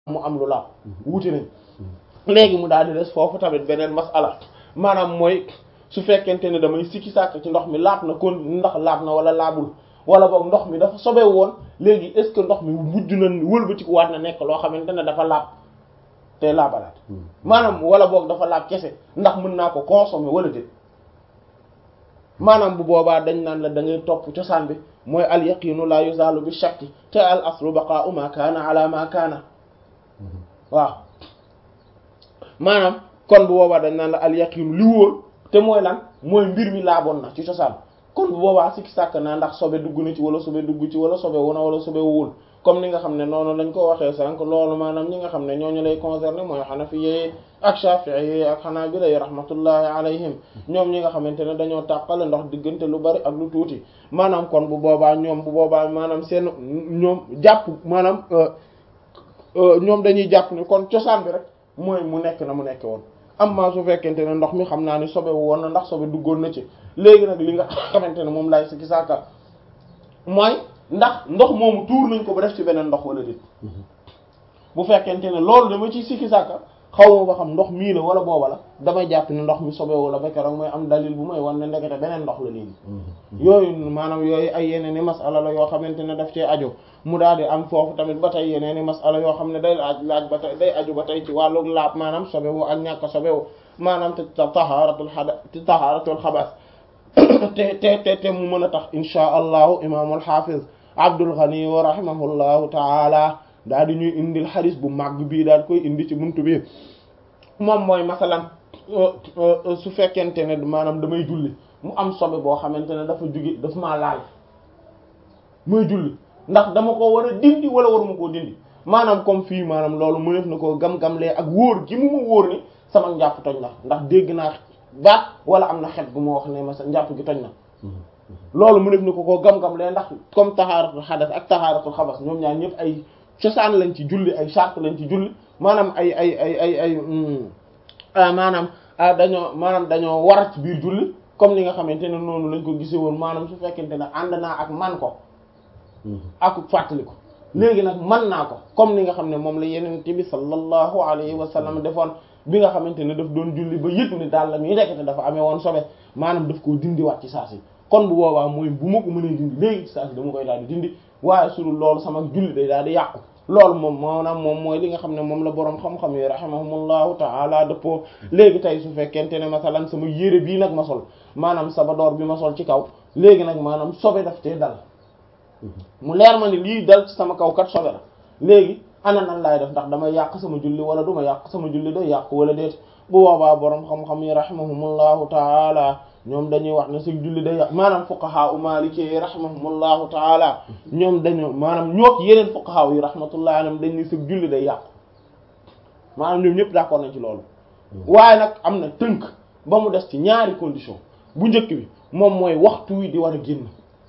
mu am lu laab wuute nañ léegi mu daal di des foofu tamit beneen masala maanaam mooy su fekkente ne damay sikki sàkk ci ndox mi laab na kon ndax laab na wala laabul wala boog ndox mi dafa sobe woon léegi est-ce que ndox mi mujj na wëlbatiku waat na nekk loo xamante ne dafa laab te laabalaat maanaam wala boog dafa laab kese ndax mën naa ko consommer wala déet maanaam bu boobaa dañ naan la da ngay topp cosaan bi mooy al yaqinu la yuzalu bi shakki te al aslu baqa'u ma kaana ala ma kaana waaw maanaam kon bu boobaa dañ naan la al yaqinu li wóor te mooy lan mooy mbir mi laaboon na ci cosaan kon bu boobaa sikki sàkk naa ndax sobe dugg na ci wala sobe dugg ci wala sobe wuna wala sobe wuwul comme ni nga xam ne noonu lañ ko waxee sànq loolu maanaam ñi nga xam ne ñooñu lay concerné mooy xanafiye ak shafi'i ak xanaabila rahmatullahi alayhim ñoom ñi nga xamante ne dañoo tàqale ndox diggante lu bari ak lu tuuti maanaam kon bu boobaa ñoom bu boobaa maanaam seen ñoom jàpp maanaam ñoom dañuy jàpp ne kon cosaan bi rek mooy mu nekk na mu nekk woon amma su fekkente ne ndox mi xam naa ni sobe woon na ndax sobe duggoon na ci léegi nag li nga xamante ne moom laay sikki sàkka mooy ndax ndox moomu tuur nañ ko ba def ci beneen ndox wala déet bu fekkente ne loolu dama ci sikki sàkka xaw ma ba xam ndox mii la wala booba la damay jàpp ne ndox mi sobe wala ba keroog mooy am dalil bu may wan ne ndekete beneen ndox la léegi yooyu maanaam yooyu ay yeneen i masala la yoo xamante ne daf cee aju mu daal di am foofu tamit ba tey yeneen i masala yoo xam ne day laaj laaj ba tey day aju ba tey ci wàllu laab maanaam sobewu ak ñàkk sobewu maanaam te tahaaratul xada te tahaaratul xabas te te te te mu mën a tax inchaa allahu imaamul xaafiz Abdul Ghani wa rahimahullahu taala daal di ñuy indil xadis bu màgg bii daal koy indi ci buntu bi moom mooy masalan su fekkente ne maanaam damay julli mu am sobe boo xamante ne dafa jóge dafa maa laal muy julli ndax dama ko war a dindi wala waruma koo dindi maanaam comme fii maanaam loolu mëneef na koo gam-gamlee ak wóor gi mu ma wóor ni sama njàpp toj na ndax dégg naa baat wala am na xet gu ma wax ne ma sa njàpp gi toj na loolu mu def ni ko koo gam-gam lee ndax comme taxaaratul xadas ak taxaaratul xabas ñoom ñaar ñëpp ay cosaan lañ ci julli ay charte lañ ci julli maanaam ay ay ay ay ay maanaam dañoo maanaam dañoo war ci biir julli comme ni nga xamante ne noonu lañ ko gisee woon maanaam su fekkente ne ànd naa ak man ko ak fàttali ko léegi nag man naa ko comme ni nga xam ne moom la yeneen bi sallallahu alayhi wa sallam defoon bi nga xamante ne daf doon julli ba yëg ni daal la muy rekete dafa amee woon sobe maanaam daf koo dindiwaat ci saa si kon bu boobaa mooy bu ma ko mënee dindi léegi ci saa si dama koy daal di dindi waaye su dul loolu sama julli day daal di yàqu loolu moom maanaam moom mooy li nga xam ne moom la boroom xam-xam yi rahimahumullahu ta'ala dëppoo léegi tey su fekkente ne masalan sama yére bii nag ma sol maanaam sabadoor bi ma sol ci kaw léegi nag maanaam sobe daf cee dal mu leer ma ni lii dal ci sama kaw kat sobe la léegi ana nan laay def ndax damay yàq sama julli wala du ma yàq sama julli day yàq wala déet bu boobaa boroom xam-xam yi rahimahumullahu ta'ala ñoom dañuy wax ne sa julli day yàq maanaam fuqaha u maliki yi rahimahumullahu taala ñoom dañu maanaam ñook yeneen fuqaha yi rahmatullahi alayhim dañ ne sa julli day yàqu maanaam ñoom ñëpp d'accord nañ ci loolu waaye nag am na tënk ba mu des ci ñaari condition bu njëkk bi moom mooy waxtu wi di war a génn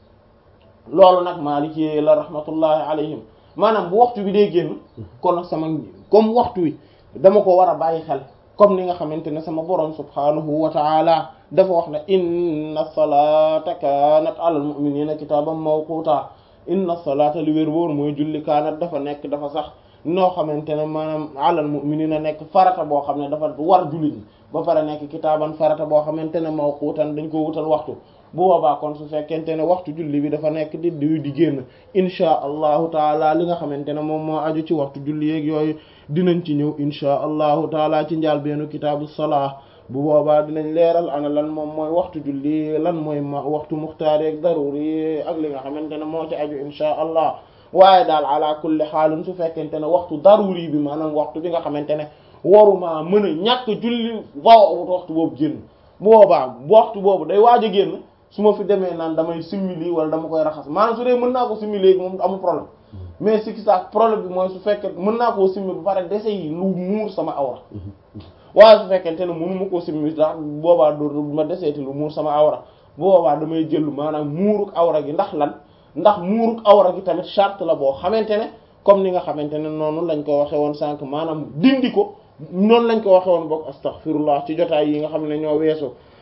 loolu nag maliki yi la rahmatullahi alayhim maanaam bu waxtu bi day génn kon nag sama comme waxtu wi dama ko war a bàyyi xel comme ni nga xamante ne sama borom subhanahu wa ta'ala dafa wax ne inna salata kanat alal mu'minina kitaban mawquta inna salata li wér wóor mooy julli kaanat dafa nekk dafa sax noo xamante ne maanaam alal mu'minina nekk farata boo xam ne dafa war julli ñi ba pare nekk kitaaban farata boo xamante ne mawqutan dañ ko wutal waxtu bu boobaa kon su fekkente ne waxtu julli bi dafa nekk di di di génn inchaa allahu taala li nga xamante ne moom moo aju ci waxtu julli yeeg yooyu dinañ ci ñëw inchaa allahu taala ci njaal beenu kitaabu salaa bu boobaa dinañ leeral ana lan moom mooy waxtu julli lan mooy ma waxtu muxtaar ak daruri ak li nga xamante ne moo ci aju inchaa allah waaye daal ala kulli xaalin su fekkente ne waxtu daruri bi maanaam waxtu bi nga xamante ne waruma mën a ñàkk julli waaw waxtu boobu génn bu boobaa waxtu boobu day waaj a génn su ma fi demee naan damay simili wala dama koy raxas maanaam su dee mën naa ko simmi léegi moom amul problème mais si ki sax problème bi mooy su fekkee mën naa koo simmi ba pare dese yi lu muur sama awra waaye su fekkente ne mënu ma koo simmi ndax boobaa du ma deseeti lu muur sama awra boobaa damay jël maanaam muuruk awra gi ndax lan ndax muuruk awra gi tamit charte la boo xamante ne comme ni nga xamante ne noonu lañ ko waxe woon sànq maanaam dindi ko noonu lañ ko waxe woon bokk astaghfirullah ci jotaay yi nga xam ne ñoo weesu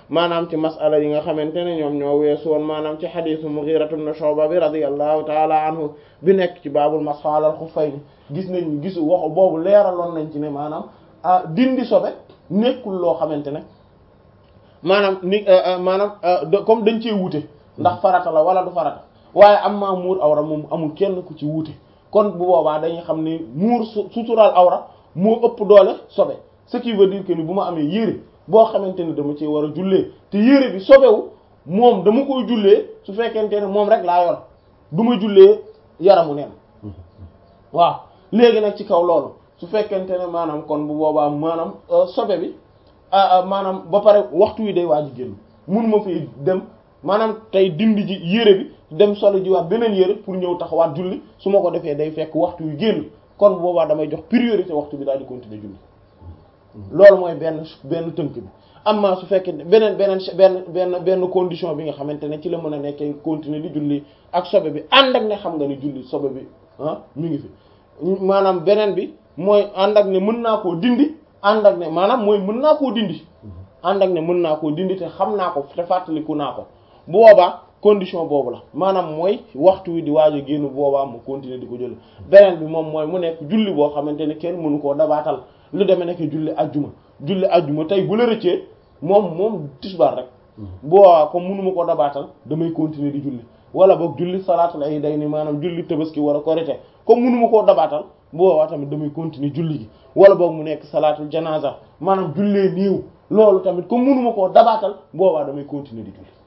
maanaam ci masala yi nga xamante ne ñoom ñoo weesu woon maanaam ci xadiisu Mughira ibn Shu'ba bi radiyallahu taala anhu bi nekk ci baabul masx alal xuffayni gis nañ gisu waxu boobu leeraloon nañ ci ne maanaam ah dindi sobe nekkul loo xamante ne maanaam ni maanaam comme dañ cee wuute ndax farata la wala du farata waaye am maa muur awra moom amul kenn ku ci wuute kon bu boobaa dañuy xam ni muur suturaal awra moo ëpp doole sobe ce qui veut dire que ni bu ma amee yére boo xamante ne dama ci war a jullee te yére bi sobewu moom dama koy jullee su fekkente ne moom rek laa yor du ma jullee yaramu neen waaw léegi nag ci kaw loolu su fekkente ne maanaam kon bu boobaa maanaam sobe bi maanaam ba pare waxtu wi day waaj a génn munuma fi dem maanaam tey dindi ji yére bi dem solo jiwaat beneen yére pour ñëw taxawaat julli su ma ko defee day fekk waxtu wi génn kon bu boobaa damay jox priorité waxtu bi daal di continuer julli loolu mooy benn benn tënk bi amma su fekkee beneen beneen benn benn benn condition bi nga xamante ne ci la mën a nekkee continuer di julli ak sobe bi ànd ak ne xam nga ni julli sobe bi ah mi ngi fi maanaam beneen bi mooy ànd ak ne mën naa koo dindi ànd ak ne maanaam mooy mën naa koo dindi ànd ak ne mën naa koo dindi te xam naa ko te fàttaliku naa ko bu boobaa condition boobu la maanaam mooy waxtu wi di waaj a génn boobaa mu continuer di ko jël beneen bi moom mooy mu nekk julli boo xamante ne kenn mënu koo dabaatal lu demee nekk julli ajjuma julli ajjuma tey bu la rëccee moom moom tisbaar rek boobaa comme mënuma koo dabaatal damay continuer di julli wala boog julli salaatul ay day ni maanaam julli tabaski wala korite comme mënuma koo dabaatal boobaa tamit damay continuer julli gi wala boog mu nekk salaatul janaza maanaam jullee niiw loolu tamit comme mënuma koo dabaatal boobaa damay continuer di julli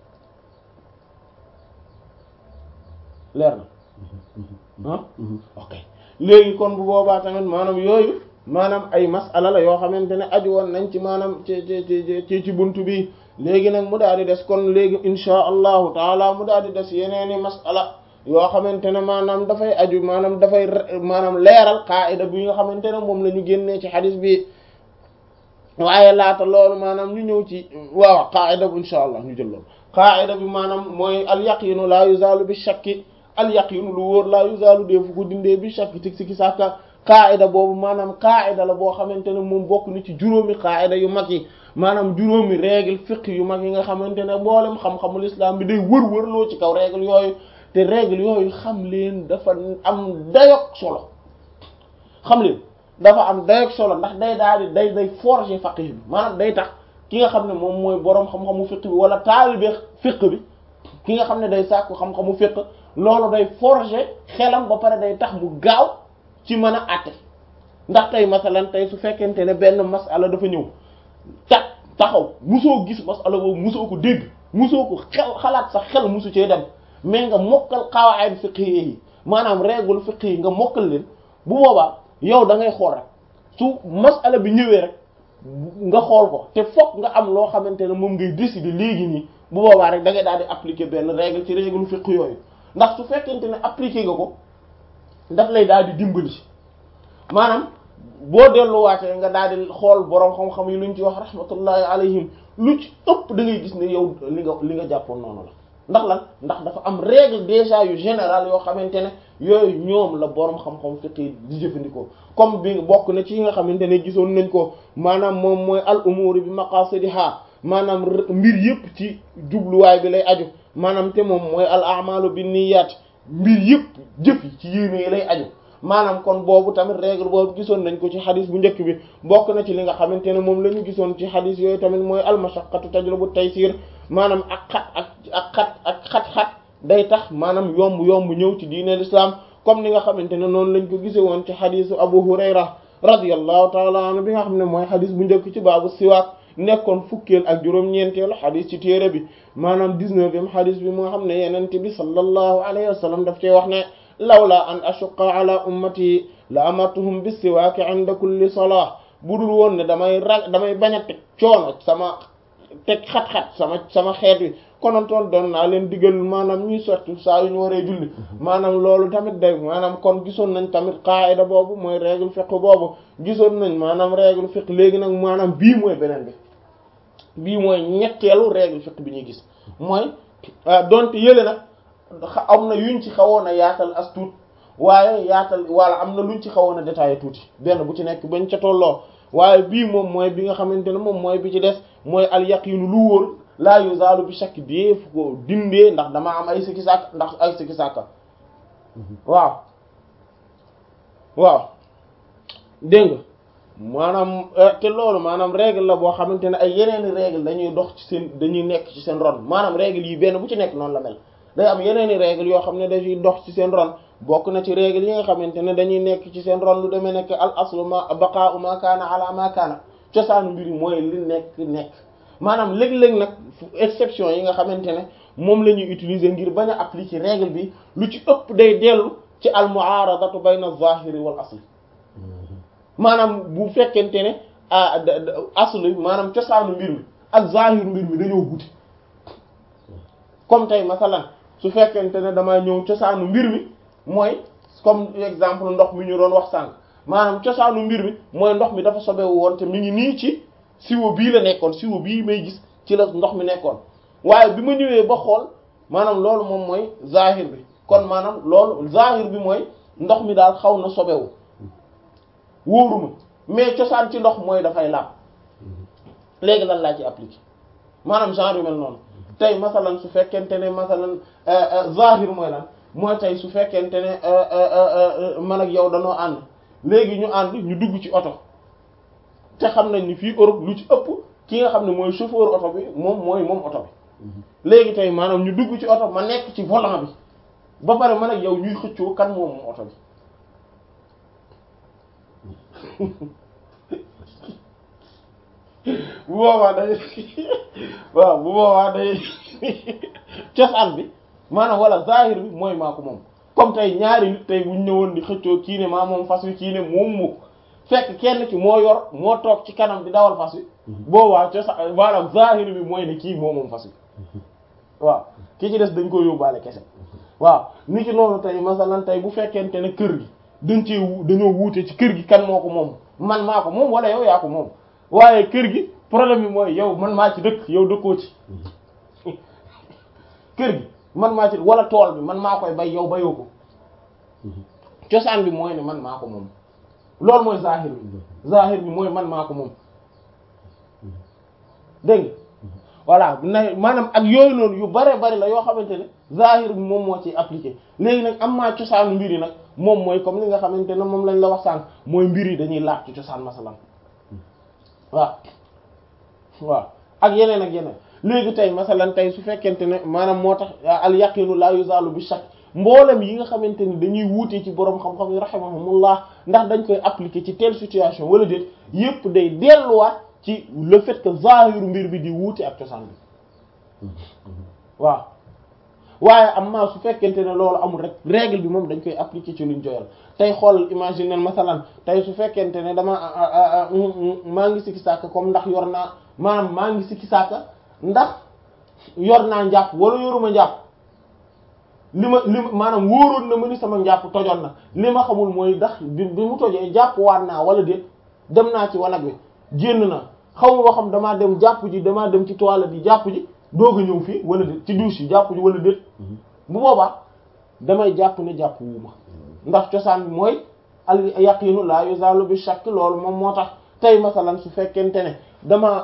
leer na ah ok léegi kon bu boobaa tamit maanaam yooyu maanaam ay masala la yoo xamante ne aju woon nañ ci maanaam ci ci ci ci buntu bi léegi nag mu daal di des kon léegi insha allahu taala mu daal di des yeneeni masala yoo xamante ne maanaam dafay aju maanaam dafay maanaam leeral qaida bi nga xamante ne moom la ñu génnee ci xadis bi waaye laata loolu maanaam ñu ñëw ci waaw qaida bu insha allah ñu jël loolu qaida bi maanaam mooy al yaqinu la yuzalu bi shakki al yaqinu lu wóor la yuzalu deefu ko dindee bi shakki tig si ki sàkka qaida boobu maanaam qaida la boo xamante ne moom bokk ni ci juróomi qaida yu mag yi maanaam juróomi règle fiqh yu mag yi nga xamante ne mboolem xam-xamul islam bi day wër-wërloo ci kaw règle yooyu te règle yooyu xam leen dafa am dayok solo xam leen dafa am dayok solo ndax day daal di day day forger faqih bi maanaam day tax ki nga xam ne moom mooy boroom xam-xamu fiqh bi wala taalibe fiqh bi ki nga xam ne day sàkku xam-xamu fiqh loolu day forger xelam ba pare day tax mu gaaw ci mën a àtte ndax tey masalan tey su fekkente ne benn masala dafa ñëw tak taxaw musoo gis masala boobu musoo ko dégg musoo ko xel xalaat sax xel musu cee dem mais nga mokkal qawaid fiqh yi maanaam règle fiqh yi nga mokkal leen bu boobaa yow da ngay xool rek su masala bi ñëwee rek nga xool ko te fokk nga am loo xamante ne moom ngay décider léegi nii bu boobaa rek da ngay daal di appliquer benn règle ci règle fiqh yooyu ndax su fekkente ne appliquer nga ko daf lay daal di dimbali maanaam boo delluwaatee nga daal di xool boroom xam-xam yi luñ ci wax rahmatullahi alayhim lu ci ëpp da ngay gis ne yow li nga li nga jàppoon noonu la ndax lan ndax dafa am règle déjà yu général yoo xamante ne yooyu ñoom la boroom xam-xam fiqh di jëfandikoo comme bi bokk na ci yi nga xamante ne gisoon nañ ko maanaam moom mooy al umuri bi maqasidiha maanaam mbir yëpp ci jubluwaay bi lay aju maanaam te moom mooy al a'malu bin niyyat mbir yëpp jëf yi ci yéene yi lay aju maanaam kon boobu tamit règle boobu gisoon nañ ko ci xadis bu njëkk bi bokk na ci li nga xamante ne moom la ñu gisoon ci xadis yooyu tamit mooy al mashaqqatu tajlibu taysir maanaam ak xat ak ak xat ak xat-xat day tax maanaam yomb yomb ñëw ci diine l'islam comme ni nga xamante ne noonu lañ ko gise woon ci xadisu Abu Hurayra radiyallahu taala anhu bi nga xam ne mooy xadis bu njëkk ci baabu siwaak nekkoon fukkeel ak juróom-ñeenteelu xadis ci téere bi maanaam dix-neuvième xadis bi moo xam ne yenente bi sallallahu alayhi wa sallam daf cee wax ne lawla an ashuqqa ala ummati la amartuhum bis siwaaki inda kulli salah bu dul woon ne damay ra damay bañ a teg coono sama teg xat-xat sama sama xeet wi konontoon doon naa leen digal maanaam ñuy sotti saa yu ñu waree julli maanaam loolu tamit day maanaam kon gisoon nañ tamit qaida boobu mooy règle fiqh boobu gisoon nañ maanaam règle fiqh léegi nag maanaam bii mooy beneen bi bii mooy ñetteelu règle fiqh bi ñuy gis mooy donte yële nag am na yuñ ci xawoon a yaatal as tuut waaye yaatal wala am na luñ ci xawoon a détaillé tuuti benn bu ci nekk bañ ca tolloo waaye bii moom mooy bi nga xamante ne moom mooy bi ci des mooy al yaqinu lu wóor laa yuzaalu bi shakk dee fu ko dindee ndax dama am ay sikki sàkk ndax ay sikki sàkka waaw waaw dégg nga maanaam te loolu maanaam règle la boo xamante ne ay yeneeni règle dañuy dox ci seen dañuy nekk ci seen ron maanaam règle yi benn bu ci nekk noonu la mel day am yeneeni règle yoo xam ne dañuy dox ci seen ron bokk na ci règle yi nga xamante ne dañuy nekk ci seen ron lu demee nekk al aslu ma baqa'u ma kaana ala ma kaana cosaanu mbir yi mooy li nekk nekk maanaam léeg-léeg nag exception yi nga xamante ne moom la ñuy utiliser ngir bañ a appliquer règle bi lu ci ëpp day dellu ci al mu'aradatu bayna az-zahiri wal asli maanaam bu fekkente ne aslu maanaam cosaanu mbir mi ak zahiru mbir mi dañoo wuti comme tey masalan su fekkente ne damaa ñëw cosaanu mbir mi mooy comme exemple ndox mi ñu doon wax sànq maanaam cosaanu mbir mi mooy ndox mi dafa sobewu woon te mi ngi nii ci siwo bii la nekkoon siwo bii may gis ci la ndox mi nekkoon waaye bi ma ñëwee ba xool maanaam loolu moom mooy zahir bi kon maanaam loolu zahir bi mooy ndox mi daal xaw na sobewu wóoruma mais cosaan ci ndox mooy dafay laab léegi lan laa ci appliqué maanaam genre yu mel noonu tey masalan su fekkente ne masalan zahir mooy lan mooy tey su fekkente ne man ak yow danoo ànd léegi ñu ànd ñu dugg ci oto te xam nañ ni fii Europe lu ci ëpp ki nga xam ne mooy chauffeur oto bi moom mooy moom oto bi léegi tey maanaam ñu dugg ci oto ma nekk ci volant bi ba pare man ak yow ñuy xëccoo kan moom moom oto bi bu boobaa day waaw bu boobaa day cosaan bi maanaam wala zahir bi mooy maa ko moom comme tey ñaari nit tey bu ñu ñëwoon di xëccoo kii ne maa moom fas wi kii ne moom moo fekk kenn ki moo yor moo toog ci kanam di dawal fas wi boobaa cosaan maanaam zahir bi mooy ne kii moo moom fas wi waaw ki ci des dañ ko yóbbaale kese waaw ni ki noonu tey masalan tey bu fekkente ne kër gi dañ ci dañoo wuute ci kër gi kan moo ko moom man maa ko moom wala yow yaa ko moom waaye kër gi problème bi mooy yow man maa ci dëkk yow dëkkoo ci kër gi man maa ci wala tool bi man maa koy bay yow bayoo ko cosaan bi mooy ne man maa ko moom loolu mooy zahir bi zahir bi mooy man maa ko moom dégg nga voilà na maanaam ak yooyu noonu yu bare bari la yoo xamante ne zahir bi moom moo ci appliqué léegi nag am maa cosaanu mbir yi nag moom mooy comme li nga xamante ne moom lañ la wax sànq mooy mbir yi dañuy laaj ci cosaan masalan waaw waaw ak yeneen ak yeneen léegi tey masalan tey su fekkente ne maanaam moo tax al yaqinu la yuzalu bi shakk mboolem yi nga xamante ni dañuy wuute ci boroom xam-xam yi rahimahumullah ndax dañ koy appliquer ci telle situation wala déet yépp day delluwaat ci le fait que zahiru mbir bi di wuute ak cosaan bi waaw waaye amma su fekkente ne loolu amul rek règle bi moom dañ koy appliquer ci luñ joyal tey xool imaginer masalan tey su fekkente ne dama maa ngi sikki sàkk comme ndax yor naa maanaam maa ngi sikki sàkk ndax yor naa njàpp wala yoruma njàpp li ma li ma maanaam wóoroon na ma ni sama njàpp tojoon na li ma xamul mooy ndax bi bi mu tojee jàpp waat naa wala déet dem naa ci wanag wi génn na xaw ma xam damaa dem jàpp ji damaa dem ci toilette yi jàpp ji doog a ñëw fii wala déet ci douche yi jàpp ji wala déet bu boobaa damay jàpp ne jàpp wuuma ndax cosaan bi mooy al yaqinu la yuzalu bi shakk loolu moom moo tax tey masalan su fekkente ne dama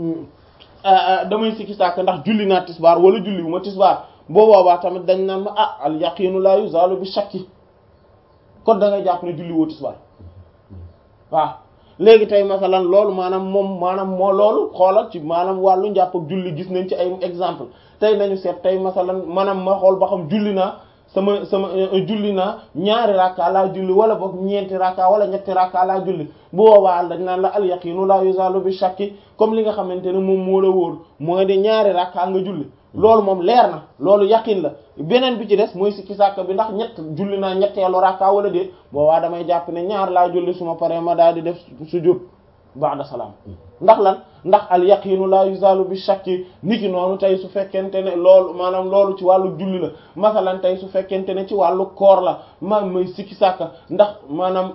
damay sikki sàkk ndax julli naa tisbaar wala julli wu ma tisbaar boo boobaa tamit dañ naan ma ah al yaqinu la yuzalu bi shakki kon da ngay jàpp ne julli woo tisbaar waaw léegi tey masalan loolu maanaam moom maanaam moo loolu xoolal ci maanaam wàllu njàpp ak julli gis nañ ci ay exemple tey nañu seet tey masalan maanaam ma xool ba xam julli naa sama sama julli naa ñaari rakka laa julli wala boog ñeenti rakka wala ñetti rakka laa julli bu boobaa dañ naan la al yaqinu la yuzalu bi shakki comme li nga xamante ne moom moo la wóor mooy de ñaari rakka nga julli loolu moom leer na loolu yaqin la beneen bi ci des mooy sikki sàkk bi ndax ñett julli naa ñetteelu rakka wala déet boobaa damay jàpp ne ñaar laa julli suma paree ma daal di def sujud ba'da salaam ndax lan ndax al yaqinu la yuzalu bi shakki niki noonu tey su fekkente ne loolu maanaam loolu ci wàllu julli la masalan tey su fekkente ne ci wàllu koor la ma may sikki sàkk ndax maanaam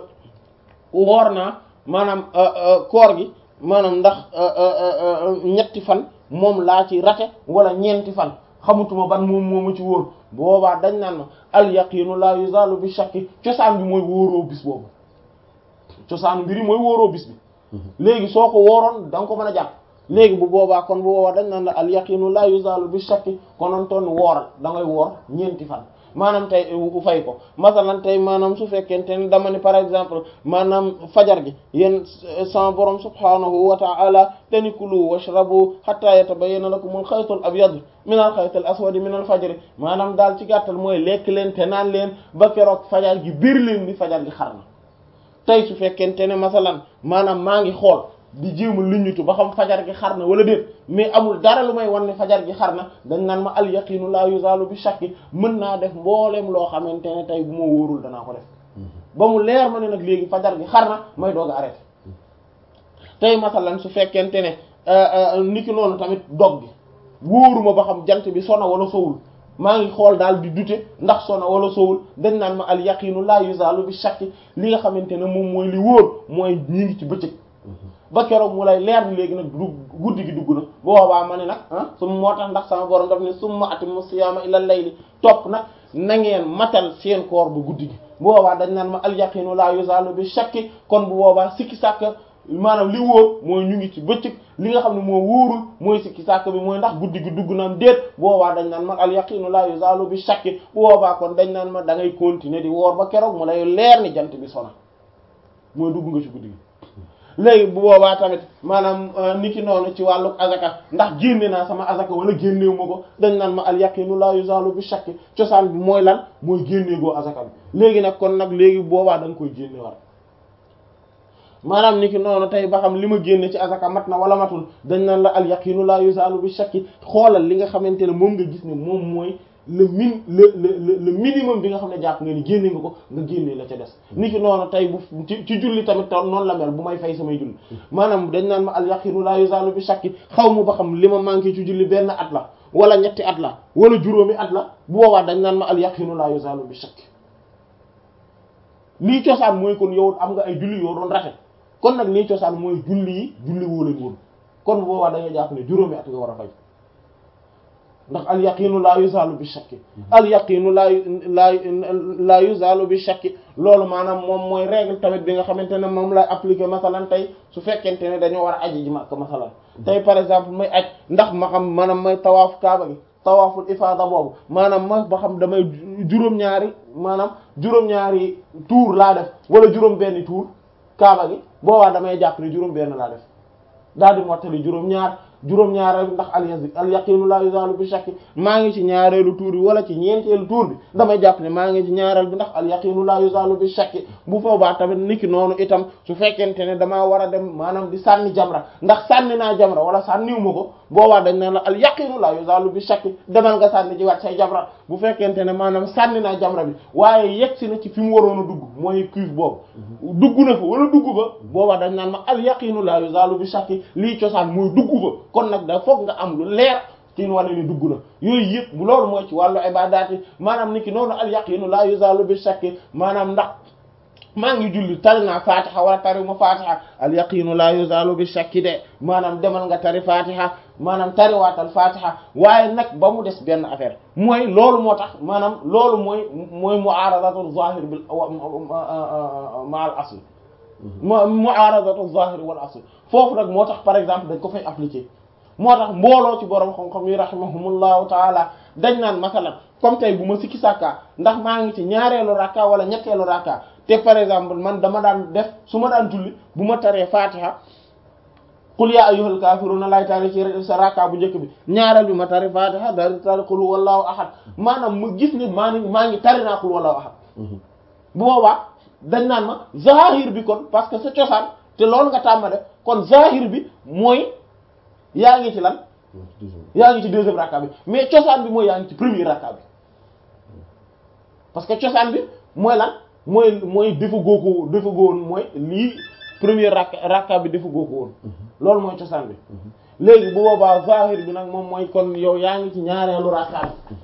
woor naa maanaam koor gi maanaam ndax ñetti fan moom laa ci rate wala ñeenti fan xamutuma ban moom moo ma ci wóor boobaa dañ naan ma al yaqinu la yuzalu bi shakki cosaan bi mooy wóoroo bis boobu cosaan mbiri mooy wóoroo bis bi léegi soo ko wooroon da nga ko mën a jàpp léegi bu boobaa kon bu boobaa dañ naan la al yaqinu la yuzalu bi shakki konoon toon wooral da ngay woor ñeenti fan maanaam tey u fay ko masalan tey maanaam su fekkente ne dama ni par exemple maanaam fajar gi yéen sama borom subhanahu wa ta'ala te ni kulu washrabu hatta yatabayyana lakum al khaytul abyad min al khaytil aswad min al fajr maanaam daal ci gàttal mooy lekk leen te naan leen ba keroog fajar gi biir leen ni fajar gi xar na tey su fekkente ne masalan maanaam maa ngi xool di jéem a luñutu ba xam fajar gi xar na wala déet mais amul dara lu may wan ne fajar gi xar na dañ naan ma al yaqinu la yuzalu bi shakki mën naa def mbooleem loo xamante ne tey bu ma wóorul danaa ko def ba mu leer ma ne nag léegi fajar gi xar na may doog a arrêté tey masalan su fekkente ne niki noonu tamit dog gi wóoruma ba xam jant bi sona wala sowul maa ngi xool daal di dute ndax sona wala sowul dañ naan ma al yaqinu la yuzalu bi shakki li nga xamante ne moom mooy li wóor mooy ñi ngi ci bëccëg ba keroog mu lay leer ni léegi nag du guddi gi dugg na boobaa ma ne nag ah su moo tax ndax sama borom daf ne summa atimmu siyaama ila layli topp nag na ngeen matal seen koor bu guddi gi boobaa dañ naan ma al yaqinu la yuzalu bi shakki kon bu boobaa sikki sàkk maanaam li wóor mooy ñu ngi ci bëccëg li nga xam ne moo wóorul mooy sikki sàkk bi mooy ndax guddi gi dugg na am déet boobaa dañ naan ma al yaqinu la yuzalu bi shakki boobaa kon dañ naan ma da ngay continuer di woor ba keroog mu lay leer ni jant bi sona mooy dugg nga ci guddi gi léegi bu boobaa tamit maanaam niki noonu ci wàllu azaka ndax génne naa sama azaka wala génneewu ma ko dañ naan ma al yaqinu la yuzalu bi shakki cosaan bi mooy lan mooy génnee goo azaka bi léegi nag kon nag léegi boobaa da nga koy génne war maanaam niki noonu tey ba xam li ma génne ci azaka mat na wala matul dañ naan la al yaqinu la yuzalu bi shakki xoolal li nga xamante ne moom nga gis ne moom mooy le min le le le minimum bi nga xam ne jàpp nga ni génne nga ko nga génne la ca des niki noonu tey bu ci ci julli tamit toon noonu la mel bu may fay samay julli maanaam dañ naan ma al yaqinu la yuzalu bi shakki xaw ma ba xam li ma manqué ci julli benn at la wala ñetti at la wala juróomi at la bu boobaa dañ naan ma al yaqinu la yuzalu bi shakki lii cosaan mooy kon yow am nga ay julli yoo doon rate kon nag lii cosaan mooy julli yi julli woo leen woon kon bu boobaa da ngay jàpp ne juróomi at nga war a fay ndax al yaqinu la yuzalu bi shakki al yaqinu la la la yuzalu bi shakki loolu maanaam moom mooy règle tamit bi nga xamante ne moom lay appliquer masalan tey su fekkente ne dañoo war a aji ji Makka masalan tey par exemple may aj ndax ma xam maanaam may tawaaf kaaba gi tawaaful ifaada boobu maanaam ma ba xam damay juróom-ñaari maanaam juróom-ñaari tour laa def wala juróom-benni tour kaaba gi boobaa damay jàpp ne juróom-benn laa def daal di mottali juróom-ñaar juróom-ñaareelu ndax al yaqinu la yuzalu bi shakki maa ngi ci ñaareelu tuur bi wala ci ñeenteelu tuur bi damay jàpp ne maa ngi ci ñaareel bi ndax al yaqinu la yuzalu bi shakki bu boobaa tamit niki noonu itam su fekkente ne damaa war a dem maanaam di sànni jamra ndax sànni naa jamra wala sànniwu ma ko boobaa dañ naan la al yaqinu la yuzalu bi shakki demal nga sànni ji waat say jamra bu fekkente ne maanaam sànni naa jamra bi waaye yegg si na ci fi mu waroon a dugg mooy cuve boobu dugg na fa wala dugg fa boobaa dañ naan ma al yaqinu la yuzalu bi shakki lii cosaan mooy dugg fa kon nag da foog nga am lu leer ci wane ni dugg na yooyu yëpp loolu mooy ci wàllu ibadaat yi maanaam niki noonu al yaqinu la yuzalu bi shakki maanaam ndax maa ngi julli tari naa fatiha wala tari ma fatiha al yaqinu la yuzalu bi shakki de maanaam demal nga tari fatiha maanaam tariwaatal fatiha waaye nag ba mu des benn affaire mooy loolu moo tax maanaam loolu mooy mooy mu'aradatu zahir bil ma al asl mu'aradatu zahir wal asl foofu nag moo tax par exemple dañ ko fay appliquer moo tax mbooloo ci borom xam-xam yi rahimahumullahu taala dañ naan masalan comme tey bu ma sikki sàkka ndax maa ngi ci ñaareelu rakka wala ñetteelu rakka te par exemple man dama daan def su ma daan julli bu ma taree fatiha qul ya ayyuhal kafiruna lay tari ci sa rakka bu njëkk bi ñaareel bi ma tari fatiha dari tari qul wallahu ahad maanaam mu gis ni maa ngi maa ngi tari naa qul wallahu ahad bu boobaa dañ naan ma zahir bi kon parce que sa cosaan te loolu nga tàmma def kon zahir bi mooy yaa ngi ci lan yaa ngi ci deuxième rakka bi mais cosaan bi mooy yaa ngi ci premier rakka bi parce que cosaan bi mooy lan mooy mooy defa góoko defa góowoon mooy lii premier rakka rakka bi defa góoko woon loolu mooy cosaan bi léegi bu boobaa zahir bi nag moom mooy kon yow yaa ngi ci ñaareelu rakka bi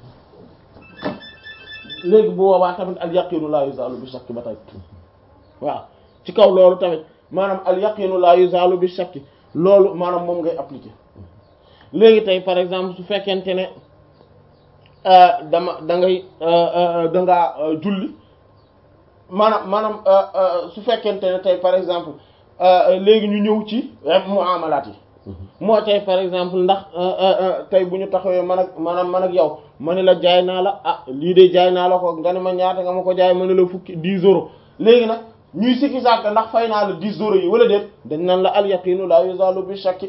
léegi bu boobaa tamit al yaqinu la yuzalu bi shakki ba tey waaw ci kaw loolu tamit maanaam al yaqinu la yuzalu bi shakki loolu maanaam moom ngay appliquer léegi tey par exemple su fekkente ne dama da ngay da ngaa julli maanaam maanaam su fekkente ne tey par exemple léegi ñu ñëw ci muamalaat yi moo tey par exemple ndax tey bu ñu taxawee man ak maanaam man ak yow ma ne la jaay naa la ah lii de jaay naa la ko nga ne ma ñaata nga ma ko jaay ma ne la fukki 10 euros léegi nag ñuy sikki sàkk ndax fay naa la 10 euros yi wala déet dañ naan la al yaqinu la yuzalu bi shakki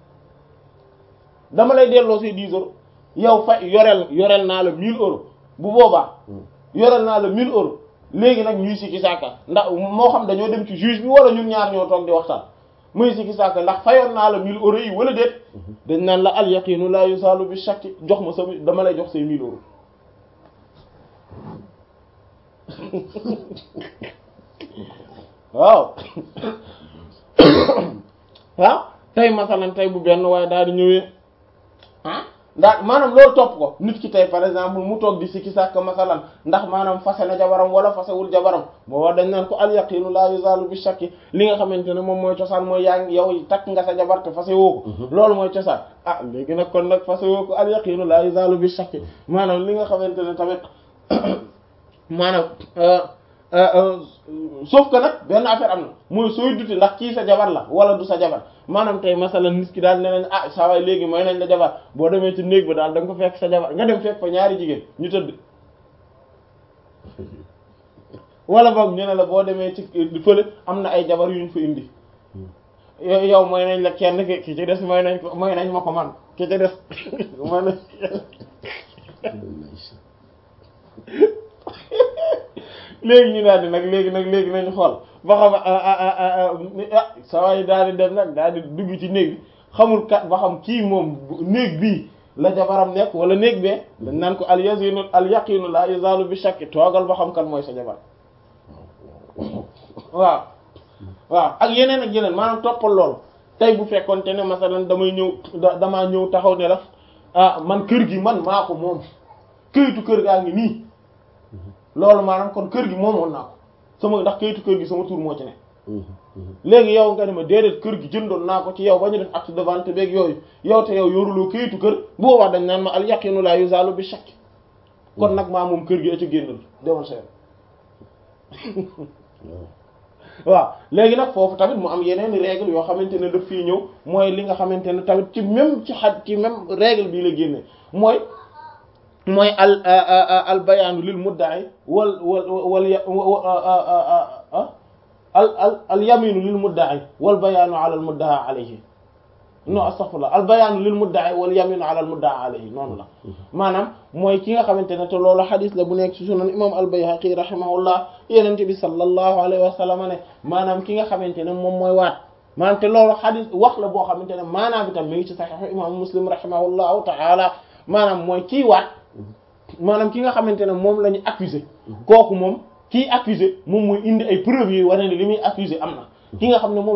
dama lay delloo say 10 euros yow fay yoreel yoreel naa la 1000 euros bu boobaa yoreel naa la 1000 euros léegi nag ñuy sikki sàkka ndax moo xam dañoo dem ci juge bi wala ñun ñaar ñoo toog di waxtaan muy sikki sàkka ndax fayoon naa la 1000 euros yi wala déet dañ naan la al yaqinu la yuzalu bi shakki jox ma sa dama lay jox say 1000 euros waaw waaw tey masalan tey bu benn waaye daal di ñëwee ah daa maanaam loolu topp ko nit ki tey par exemple mu toog di sikki sàkk masalan ndax maanaam fase na jabaram wala fasewul jabaram booba dañ naan ko al yaqinu la yuzalu bi shakki li nga xamante ne moom mooy cosaan mooy yaa ngi yow takk nga sa jabar te fase woo ko loolu mooy cosaan ah léegi nag kon nag fase woo ko al yaqinu la yuzalu bi shakki maanaam li nga xamante ne tamit maanaam sauf que nag benn affaire am na mooy sooy duti ndax kii sa jabar la wala du sa jabar maanaam tey masalan nit ki daal ne nañ ah saa waay léegi mooy nañ la jabar boo demee ci néeg ba daal da nga ko fekk sa jabar nga dem fekk fa ñaari jigéen ñu tëdd wala boog ñu ne la boo demee ci fële am na ay jabar yuñ fa indi yow mooy nañ la kenn ki ki ci des mooy nañ ko mooy nañ ma ko man ki ci des mooy nañ léegi ñu daal di nag léegi nag léegi nañu xool ba xam ah saa waay daal di dem nag daal di dugg ci néeg bi xamul kat ba xam kii moom néeg bii la jabaram nekk wala néeg bee dañ naan ko al yazinu al yaqinu la yazalu bi shakki toogal ba xam kan mooy sa jabar waaw waaw ak yeneen ak yeneen maanaam toppal loolu tey bu fekkoonte ne masalan damay ñëw damaa ñëw taxaw ne la ah man kër gi man maa ko moom këyitu kër gaa ngi nii loolu maanaam kon kër gi moomoon naa ko sama ndax kayitu kër gi sama tur moo ci ne léegi yow nga ne ma déedéet kër gi jëndoon naa ko ci yow ba ñu def acte de vente beeg yooyu yow te yow yoruloo kayitu kër bu boobaa dañ naan ma al yaqinu la yuzalu bi shakk kon nag maa moom kër gi a ca génnal demal sa waaw léegi nag foofu tamit mu am yeneen règle yoo xamante ne daf fii ñëw mooy li nga xamante ne tamit ci même ci xaj ci même règle bii la génne mooy mooy al al bayaanu lil mudda'i wal wal wal al al al yaminu lil mudda'i wal bayaanu ala al mudda'a alayhi non astaghfirullah al bayaanu lil mudda'i wal yaminu ala al mudda'a alayhi noonu la maanaam mooy ki nga xamante ne te loolu xadis la bu nekk ci sunan imam al bayhaqi rahimahullah yenente bi sallallahu alayhi wa sallam ne maanaam ki nga xamante ne moom mooy waat maanaam te loolu xadis wax la boo xamante ne maanaam itam mi ngi ci saxiixu imam muslim rahimahullahu ta'ala maanaam mooy kii waat maanaam ki nga xamante ne moom la ñu accusé kooku moom kii accusé moom mooy indi ay preuves yi wane ne li muy accusé am na ki nga xam ne moom